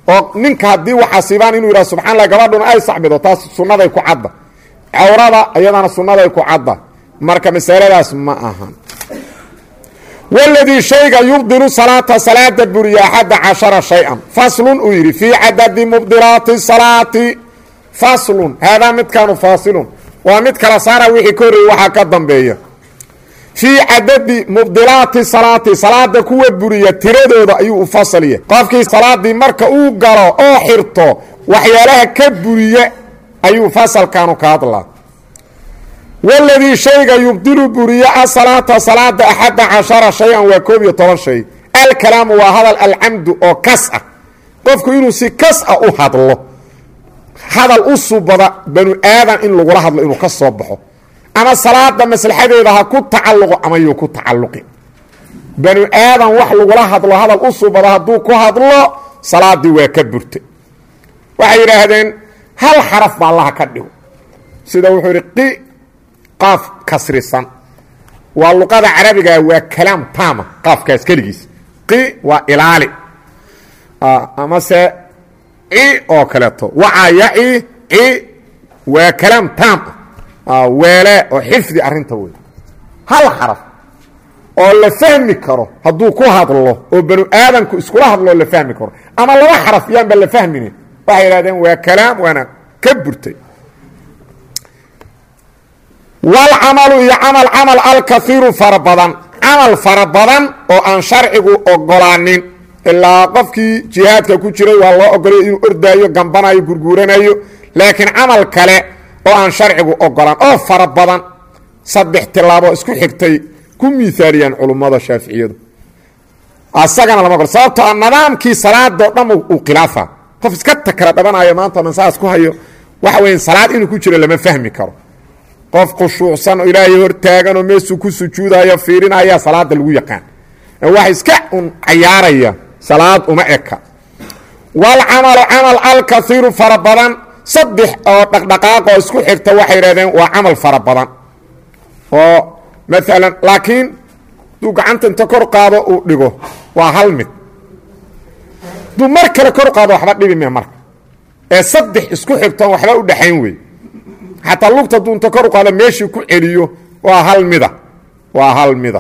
oo ninka haddii waxaasibaan inuu yidhaha subxaa allah gabadhuna ay sacbido taas sunnaday ku cadda cawrada iyadana sunnaday ku cadda marka masaladaas ma ahan waladii shayga yubdilu salaata salaada buriya axadda cashara shay-an faslun uu yidhi fii cadadi mubdilaati salaati faslun haadaa midkaanu faasilun waa mid kala saara wixii ka horreeyey waxaa ka dambeeya fii cadadi mubdilaati salaati salaada kuwa buriya tiradooda ayuu u fasaliya qofkii salaadii marka uu galo oo xirto waxyaalaha ka buriya ayuu fasalkanu ka hadlaa waladii shayga yubdilu buriya asalaata salaada axadda cashara shay-an waa koob iyo toban shay alkalaamu waa hadal alcamdu oo kas ah qofku inuu si kas ah u hadlo hadal u subada banu aadan in lagula hadlo inuu ka soo baxo ama salaada maslaxadeeda ha ku tacalluqo ama yuu ku tacalluqi banu aadan wax lagula hadlo hadal u subada hadduu ku hadlo salaadii waa ka burtay waxay yidhaahdeen hal xaraf ba allaha ka dhigo sida wuxuu yidhi qi qaaf kasrisan waa luqada carabiga waa kalaam taama qaafkaas keligiis qi waa ilaali amase ci oo kaleeto wacaa yaci ci waa kalaam taam ah weele oo xifdi arrinta wey hal xaraf oo la fahmi karo hadduu ku hadlo oo banu aadamku iskula hadloo la fahmi karo ama laba xaraf yaanba la fahminin waxay yidhahdeen waa kalaam waana ka burtay walcamalu iyo camal camal alkaiiru fara badan camal fara badan oo aan sharcigu ogolaanin ilaa qofkii jihaadka ku jiray waa loo ogolay inuu ordaayo gambanayo gurguuranayo laakiin camal kale oo aan sharcigu ogolaan oo fara badan saddex tilaabo isku xigtay ku miaaliyaan culummada shaaficiyadu asagana lama ogol sababtoo a nidaamkii salaadoo dhan uu khilaafa qof iska takra dhabanayo maanta mansaas ku hayo waxa weya salaad inuu ku jiro lama fahmi karo qof khushuucsan oo ilaahay hortaagan oo meesuu ku sujuudayo fiirinaya salaada lagu yaqaan wax iska un cayaaraya salaad uma eka walcamalu camal alkaiiru fara badan saddex oo dhaqdhaqaaq oo isku xigta waxay yidhahdeen waa camal fara badan oo maalan laakiin duu gacanta inta kor qaado uu dhigo waa hal mid duu mar kale kor qaado waxba dhibi me marka ee saddex isku xigtoon waxba u dhexayn wey xataa lugta duu inta kor u qaado meeshii ku celiyo waa hal mida waa hal mida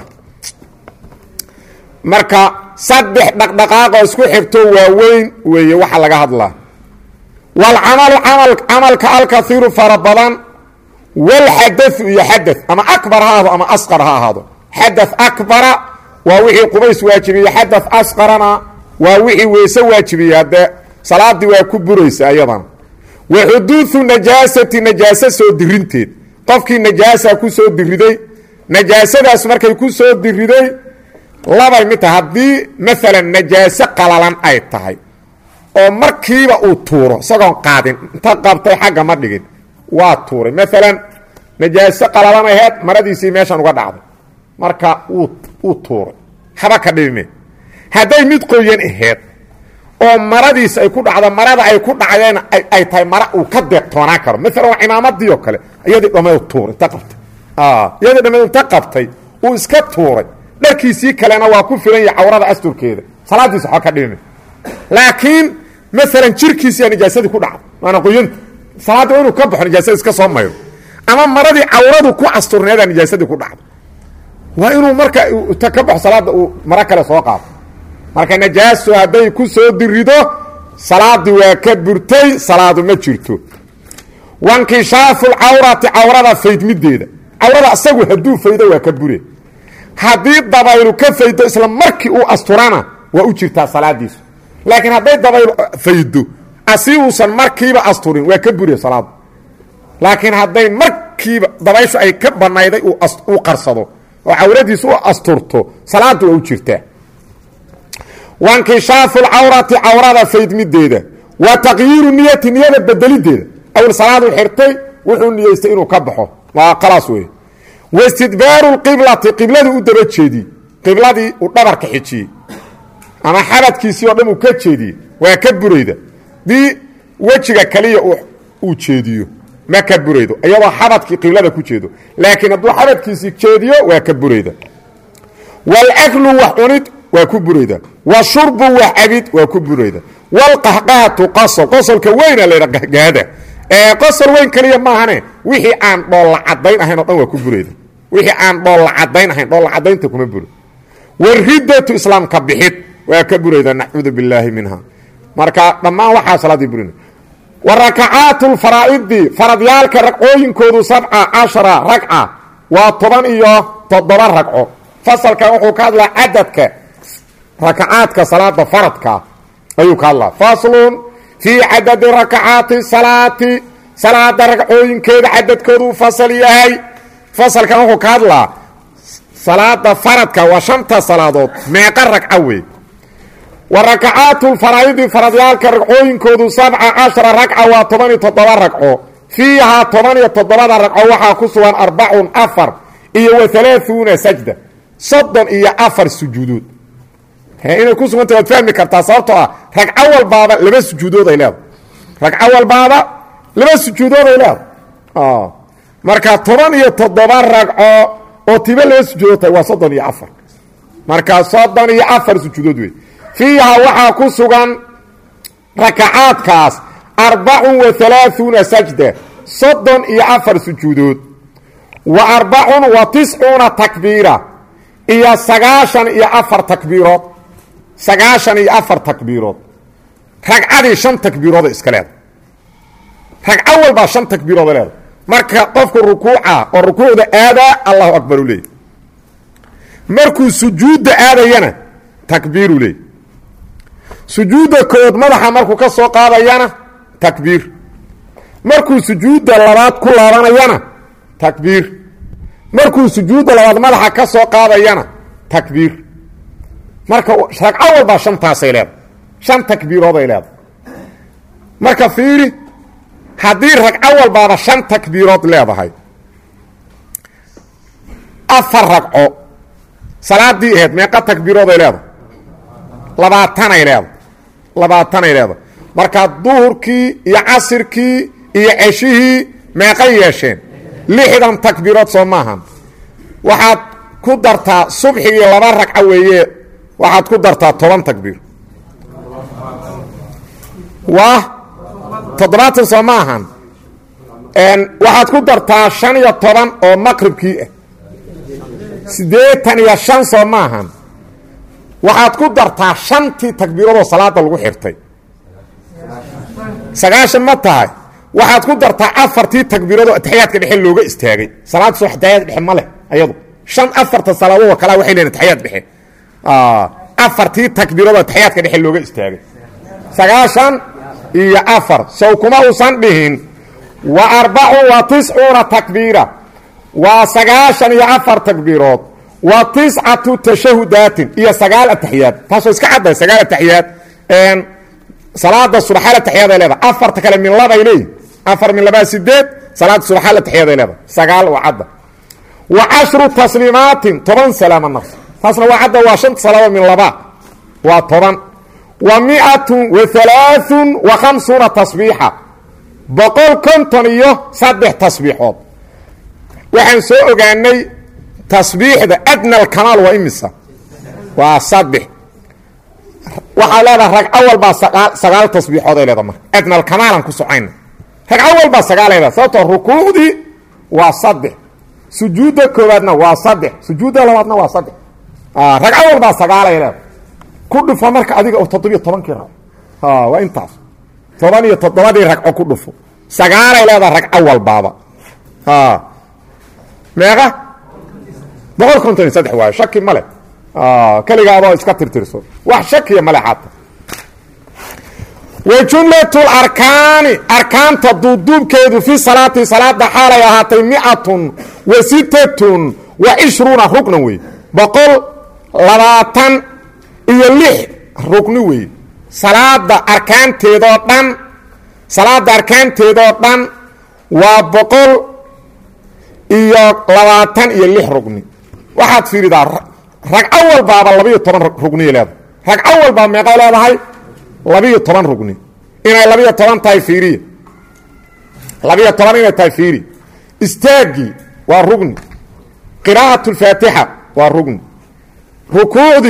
marka saddex dhaqdhaqaaqoo isku xigto waaweyn weeye waxa laga hadlaa walcamalu amal camalka alkaiiru fara badan walxadau iyo xada ama akbar ha ahaado ama asqar ha ahaado xada akbara waa wixii qubays waajibiye xada asqarana waa wixii weyse waajibiye haddee salaadii waa ku buraysa ayadana wa xuduudu najaasati najaase soo dirinteed qofkii najaasa ku soo diriday najaasadaas markay ku soo diriday labay mid tahay haddii maalan najaaso qalalan ay tahay oo markiiba uu tuuro isagoon qaadin inta qabtay xagga ma dhigin waa tuuray maalan najaaso qalalan aheed maradiisii meeshan uga dhacday marka wuu tuuray haba ka dhibime hadday mid qoyan aheed oo maradiis ay ku dhacdo marada ay ku dhacdeen ay tahay mara uu ka deeqtoonaan karo maalan waa cimaamadii oo kale iyadii dhammeed tuuray inta qabtay iyadii dhammeed inta qabtay uu iska tuuray dharkiisii kalena waa ku filan yahay cawrada asturkeeda salaadiisa waxba ka dhibime laakiin maalan jirkiisiyaa najaasadii ku dhacday waana qoyanta salaadda waa inuu ka baxo najaasada iska soo mayro ama maradii cawradu ku asturneedaa najaasadii ku dhacday waa inuu marka ta ka baxo salaadda uu maro kale soo qaado marka najaaso hadday ku soo dirido salaadii waa ka burtay salaadu ma jirto wankishaafu lcawrati cawrada faydmideeda cawrada asagu hadduu faydo waa ka bure haddii dabaylu ka faydo isla markii uu asturana waa u jirtaa salaadiisu laakiin hadday dabaylu faydo asi uusan markiiba asturin waa ka bure salaadu laakiin hadday markiiba dabayshu ay ka banayday uu qarsado oo cawradiisu u asturto salaadu waa u jirtaa wankishaafu lcawrati cawrada faydmideeda wa taqyiiru niyati niyada bedelideeda awel salaadu xirtay wuxuu niyeystay inuu ka baxo waa khalaas wey wastidbaaru qiblati qibladii u daba jeediyey qibladii uu dhabarka xijiyey ama xabadkiisii oo dhan uu ka jeediyey waa ka burayda dii wejiga kaliya uu jeediyo ma ka buraydo iyadoo xabadkii qiblada ku jeedo laakiin hadduu xabadkiisii jeediyo waa ka burayda walaklu wax cunid waa ku burayda wa shurbu wax cabid waa ku burayda walqahqahatu qasol qosolka weyna laydha gahgahada ee qosol weyn keliya maahane wixii aan dhoolla cadayn ahayn o dhan waa ku burayda wixii aan dhoolla cadayn ahayn dhoolla cadaynta kuma buro wariddatu islaamka bixid waa ka burayda nacuudu billaahi minha marka dhammaan waxaa salaadii burina wa rakacaatu lfaraa'idi faradyaalka ragcooyinkoodu sabca cashara ragca waa toban iyo toddoba ragco fasalkan wuxuu ka hadlaa cadadka rakacaadka salaada faradka ayuu ka hadlaa faslun fii cadadi rakacaati salaati salaada ragcooyinkeeda cadadkoodu fasal yahay fasalkan wuxuu ka hadlaa salaada faradka waa shanta salaadood meeqa ragco wey wa rakacaatu lfaraa'idi faradyaalka ragcooyinkoodu sabca cashara ragca waa toban iyo toddoba ragco fiihaa toban iyo toddobada ragco waxaa ku sugan arbacun afar iyo wa halaaثuuna sajda soddon iyo afar sujuudood inay ku suganta waad fahmi kartaa sababtoo ah ragco walbaaba laba sujuudood ay leedahay ragco walbaaba laba sujuudood ay leedahay marka toban iyo toddoba ragco oo tiba laba sujuudood tahay waa soddon iyo afar marka soddon iyo afar sujuudood wey fiiha waxaa ku sugan rakacaadkaas arbacun wa halaaثuuna sajda soddon iyo afar sujuudood wa arbacun wa tiscuuna takbiira iyo sagaashan iyo afar takbiirood sagaashan iyo afar takbiirood ragcadii shan takbiirooda iska leeda ragco walbaa shan takbiirooda leeda marka qofku rukuuca oo rukuucda aadaa allahu akbar u leeyay markuu sujuudda aadayana takbiiru leey sujuudda kood madaxa markuu ka soo qaadayana takbiir markuu sujuudda labaad ku laabanayana takbiir markuu sujuudda labaad madaxa ka soo qaadayana takbiir marka ragco walbaa shantaasay leedahay shan takbiirooday leedahay marka fiiri haddii ragco walbaaba shan takbiirood leedahay afar ragco salaadii ahayd meeqa takbiirooday leedahay labaatanay leedahay labaatanay leedahay marka duhurkii iyo casirkii iyo ceshihii meeqay yeesheen lixdan takbiirood soo maahan waxaad ku dartaa subxigii laba ragco weeye waxaad ku dartaa toban takbiir waa toddobaatan soo ma ahan waxaad ku dartaa shan iyo toban oo maqribkii ah siddeetan iyo shan soo ma ahan waxaad ku dartaa shantii takbiiradoo salaada lagu xirtay sagaashan ma tahay waxaad ku dartaa afartii takbiiradoo ataxiyaadka dhexe looga istaagay salaad soo ataxiyaad dhexe ma leh ayadu shan afarta salaadoodoo kalea waxay leeyiin ataxiyaad dhexe afartii takbiiradoo ataxiyaadka dhexe looga istaagay sagaashan iyo afar sow kuma uusan dhihin wa arbacun wa tiscuuna takbiira waa sagaashan iyo afar takbiirood wa tiscatu tashahudaatin iyo sagaal ataxiyaad taasoo iska cadday sagaal ataxiyaad salaada subaxaal ataxiyaad ay leedahay afarta kale min labay leeyihin afar min labaa sideed salaada subaxaal ataxiyaad ay leedahay sagaal waa cadda wa cashru tasliimaatin toban salaama nafs taasna waa cadda waa shanta salaado min laba waa toban wa miatun wa halaaثun wa khamsuuna tasbiixa boqol konton iyo saddex tasbiixood waxaan soo ogaanay tasbiixda adna alkamaal waa imisa waa saddex waxaa leedaha ragco walbaa sagaa sagaal tasbiixood ay leedaha marka adna alkamaalan ku socayna ragco walbaa sagaalay leeda sababtoo rukuucdii waa saddex sujuudda koowaadna waa saddex sujuudda labaadna waa saddex ragco walbaa sagaalay leeda ku dhufo marka adiga oo toddobiyo tobankii ragco waa intaas toban iyo toddobadii ragco ku dhufo sagaalay leedaha ragco walbaaba meeqa boqol konton iyo saddex waayo shaki male keligaadoo iska tirtirso wax shakiya male xaata wa jumlatu larkaani arkaanta duuduubkeedu fi salaati salaada xaalay ahaatay miatun wa sitatun wa cishruuna ruknan wey boqol labaatan iyo lix rukni wey salaada arkaanteedoo dhan salaada arkaanteedoo dhan waa boqol iyo labaatan iyo lix rugni waxaad fiiridaa ragco walbaaba labiiyo toban rugniya leedahay ragco walbaa meeqay leedahay labiiyo toban rugni inay labiiyo toban tahay fiiriya labiiyo toban inay tahay fiiri istaaggii waa rugni qiraa'at اlfaatixa waa rugni rukuucdii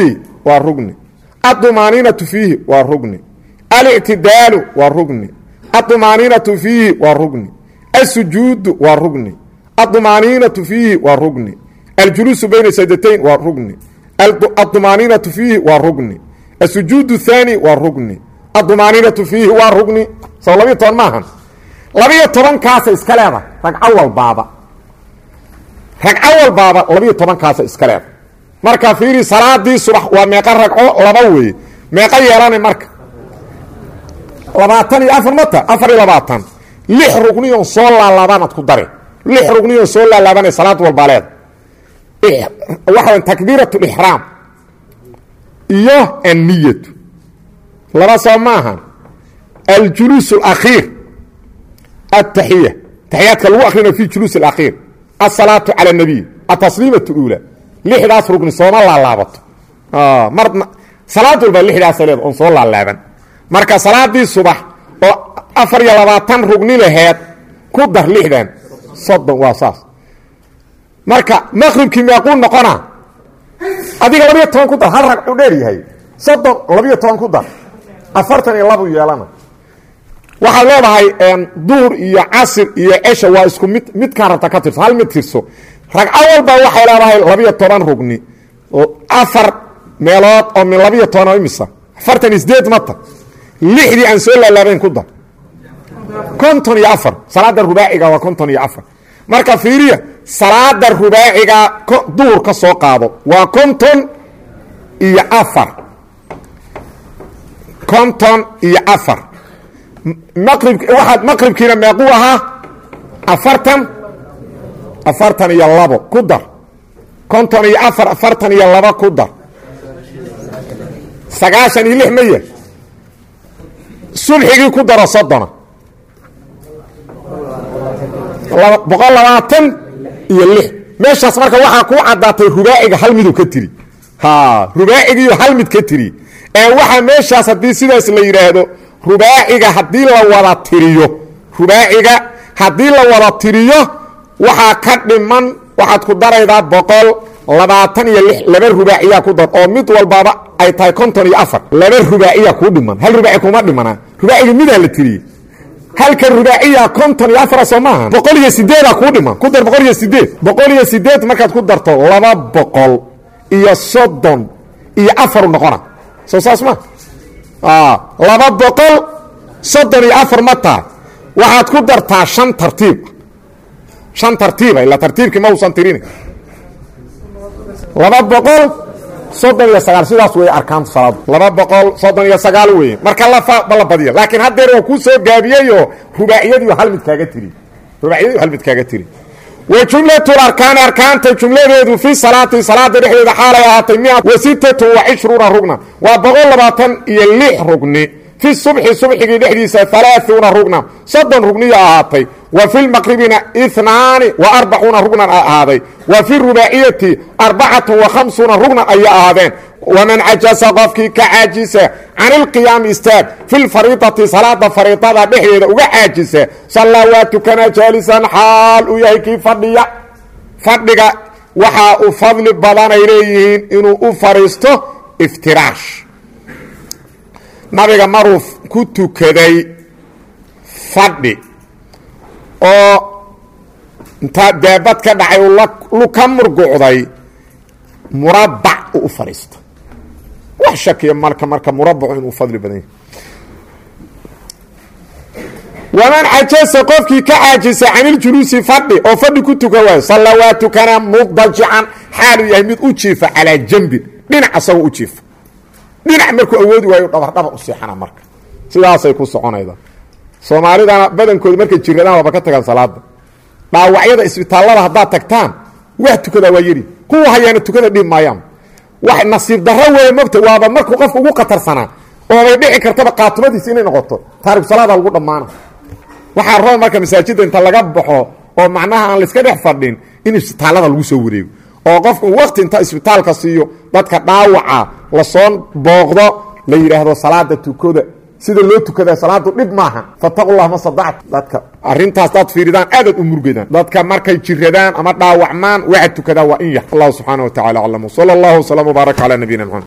waa rugni adumaaniinatu fiihi waa rugni alictidaalu waa rugni adumaaniinatu fiihi waa rugni asujuudu waa rugni adumaaniinatu fiihi waa rugni aljuluusu bayna sajdatayn waa rugni adumaaniinatu fiihi waa rugni asujuud thaani waa rugni adumaaniinatu fiihi waa rugni soo labiyo toban maahan labiyo tobankaasa iska leeda ragco walbaaba ragco walbaaba labiyo tobankaasa iska leeda marka fiiri salaadii subax waa meeqa ragco laba weeye meeqa yeelana marka labaatan iyo afar mata afar iyo labaatan lix rugniyon soo laalaabanaad ku dare lix rugniyon soo laalaabanay salaad walbaa leeda waxa takbiirat lixraam iyo anniyatu laba soo maaha aljuluus اlakhiir ataxiya taxiyaadka lagu akrinayo fi juluus اlakhiir asalaatu calى اnabiy atasliimaة اuulى lixdaas rugni sooma laalaabato mar salaad walba lixdaasa leed oon soo laalaaban marka salaadii subax oo afar iyo labaatan rugni laheed ku dar lixdan soddon waa saas marka maqribkii meequu noqona adiga labiyo toban ku dar hal ragcu dheer yahay soddon labiyo toban ku dar afartan iyo labu yeelana waxaad leedahay duur iyo casir iyo cesha waa isku mid midkaan rabta ka tirso hal mid tirso ragco walba waxay leedahay labiyo toban rugni afar meelood oo min labiyo toban oo imisa afartan iyo sideed mata lixdii aan soo laalaabayn ku dar konton iyo afar salaada rubaaciga waa konton iyo afar marka fiiriya salaada rubaaciga duhur ka soo qaado waa konton iyo afar konton iyo afar maqrib waxaad maqribkiina meequu ahaa afartan afartan iyo labo ku dar konton iyo afar afartan iyo labo ku dar sagaashan iyo lix maya subxigii ku daro soddona boqol labaatan iyo lix meeshaas marka waxaa kuu caddaatay rubaaciga hal miduu ka tiri rubaacigiiyo hal mid ka tiri ee waxaa meeshaas haddii sidaas la yidhaahdo rubaaciga haddii la wada tiriyo rubaaciga haddii la wada tiriyo waxaa ka dhiman waxaad ku daraydaa boqol labaatan iyo lix laba rubaaciyaa ku dar oo mid walbaaba ay tahay konton iyo afar laba rubaaciya kuu dhiman hal rubaaci kuma dhimana rubaaciga midaa la tiriyey halka rubaaciya konton iyo afara soo maaha boqol iyo sideedaa kuu dhiman ku dar boqol iyo sideed boqol iyo sideed markaad ku darto laba boqol iyo soddon iyo afaru noqona soo saas ma laba boqol soddon iyo afar ma tahay waxaad ku dartaa shan tartiib shan tartiiba ilaa tartiibkii ma uusan tirin laba boqol soddon iyo sagaal sidaas wey arkaantu salaadu laba boqol soddon iyo sagaal weye marka lafa la badiya laakiin haddeer waa kuu soo gaabiyeyoo rubaaciyadiiyo hal mid kaaga tiri rubaaciyadiiyo hal mid kaaga tiri wa jumlatul arkaani arkaanta jumladeedu fi salaati salaada dhexdeeda xaalay ahaatay mia wa sittatu wa cishruuna rugnan waa boqol labaatan iyo lix rugni fi subxi subxigii dhexdiisa alaaثuuna rugna soddon rugniya ahaatay wa fi lmaqribina inaani wa arbacuuna rugnan a ahaaday wa fi rubaaciyati arbacatu wa khamsuuna rugnan ayay ahaadeen waman cajasa qofkii ka caajisa can ilqiyaami istaag fi lfariidati salaada fariidada dhexdeeda uga caajisa sallaa waa tukanaa jaalisan xaal uu yahay kii fadhiya fadhiga waxaa u fadli badanay leeyihiin inuu u fadhiisto iftiraash nabiga maruu ku tukaday fadhi oo intaa daabad ka dhacay lu ka murgucday murabac uu u fadhiista wax shakiya marka marka murabacu inuu fadli badan yahay waman cajasa qofkii ka caajisa can iljuluusi fadhi oo fadhi ku tuka waayo salla waa tukanaa mudajican xaaluu yahay mid u jiifa calaa jambin dhinac asagoo u jiifa dhinac markuu awoodi waayo dhabardhabar u seexana marka sidaasay ku soconayda soomaalidana badankooda markay jiradaan waaba ka tagaan salaada dhaawacyada isbitaallada haddaad tagtaan wax tukadaa waa yeri kuwa hayaana tukada dhiib maayaan wax nasiib darro weeye mogta waaba markuu qofka ugu qatarsanaa oobay dhici kartaba qaatumadiisi inay noqoto taariku salaada lagu dhammaana waxaa raba marka masaajidda inta laga baxo oo macnaha aan layska dhex fadhin in isbitaallada lagu soo wareego oo qofku waqti inta isbitaalka siiyo dadka dhaawaca lasoo booqdo la yidhaahdo salaada tukoda sida loo tukadaa salaadu dhib maaha fataqullah ma sadactu dadka arintaas daad fiiridaan aadaad u murgadaan dadka markay jiradaan ama dhaawacmaan waxa tukadaa waa in yar allahu subxaana wa tacala aclam sala allahu wslam wbaarak calaa nabiyina mxamed